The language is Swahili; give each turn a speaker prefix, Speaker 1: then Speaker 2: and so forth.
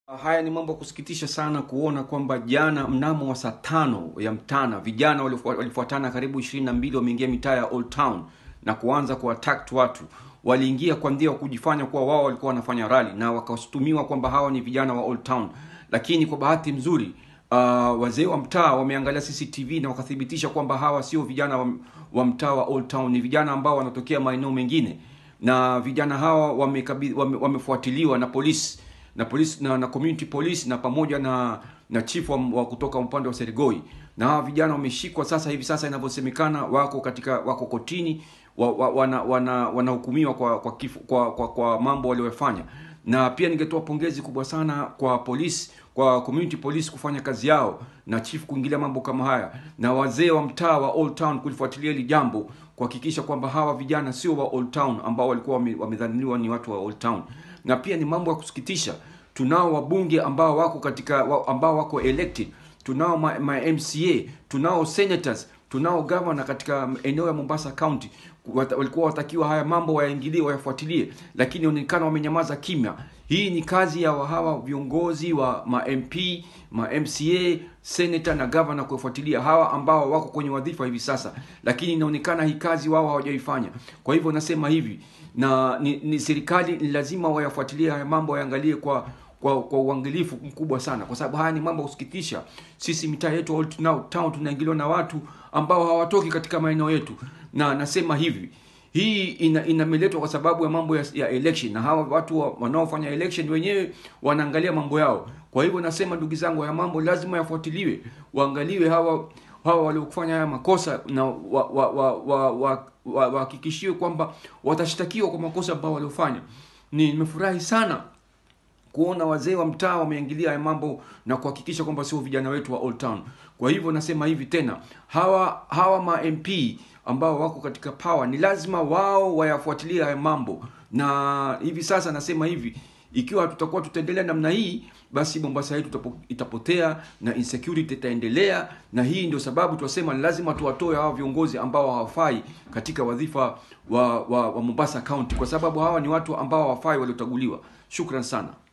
Speaker 1: Haya ni mambo ya kusikitisha sana kuona kwamba jana mnamo wa saa tano ya mchana vijana walifua- walifuatana karibu ishirini na mbili wameingia mitaa ya Old Town na kuanza kuattack watu. Waliingia kwa ndia kujifanya kuwa wao walikuwa wanafanya rally na wakashutumiwa kwamba hawa ni vijana wa Old Town, lakini kwa bahati nzuri uh, wazee wa mtaa wameangalia CCTV na wakathibitisha kwamba hawa sio vijana wa, wa mtaa wa Old Town, ni vijana ambao wanatokea maeneo mengine, na vijana hawa wamekabi- wame, wamefuatiliwa na polisi na polisi na, na community police na pamoja na na chief wa, wa kutoka upande wa Serigoi na hawa vijana wameshikwa sasa hivi sasa inavyosemekana wako katika wako kotini wa, wa, wana wana wanahukumiwa kwa kwa, kifo, kwa kwa kwa mambo waliyofanya na pia ningetoa pongezi kubwa sana kwa polisi kwa community police kufanya kazi yao na chief kuingilia mambo kama haya na wazee wa mtaa wa Old Town kulifuatilia hili jambo kuhakikisha kwamba hawa vijana sio wa Old Town ambao walikuwa wame- wamedhaniwa ni watu wa Old Town na pia ni mambo ya kusikitisha tunao wabunge ambao wako katika wa- ambao wako elected tunao ma, ma MCA tunao senators tunao governor katika eneo ya Mombasa County Wata, walikuwa watakiwa haya mambo wayaingilie wayafuatilie lakini inaonekana wamenyamaza kimya hii ni kazi ya wa- hawa viongozi wa ma MP ma MCA senator na governor kufuatilia hawa ambao wako kwenye wadhifa hivi sasa lakini inaonekana hii kazi wao hawajaifanya kwa hivyo nasema hivi na ni, ni serikali ni lazima wayafuatilie haya mambo wayaangalie kwa kwa kwa uangalifu mkubwa sana kwa sababu haya ni mambo ya kusikitisha sisi mitaa yetu Old Town Town tunaingiliwa na watu ambao hawatoki katika maeneo yetu na nasema hivi hii ina inameletwa kwa sababu ya mambo ya, ya election na hawa watu wa- wanaofanya election wenyewe wanaangalia mambo yao kwa hivyo nasema ndugu zangu haya mambo lazima yafuatiliwe waangaliwe hawa hawa waliofanya haya makosa na wahakikishiwe wa, wa, wa, wa, wa, wahakikishiwe kwamba watashtakiwa kwa makosa ambao waliofanya ni nimefurahi sana kuona wazee wa mtaa wameingilia haya mambo na kuhakikisha kwamba sio vijana wetu wa Old Town. Kwa hivyo nasema hivi tena, hawa hawa ma MP ambao wako katika power ni lazima wao wayafuatilie haya mambo, na hivi sasa nasema hivi ikiwa tutakuwa tutaendelea namna hii basi Mombasa yetu itapo- itapotea na insecurity itaendelea, na hii ndio sababu tunasema ni lazima tuwatoe hawa viongozi ambao hawafai katika wadhifa wa, wa, wa Mombasa County, kwa sababu hawa ni watu ambao hawafai waliochaguliwa. Shukran sana.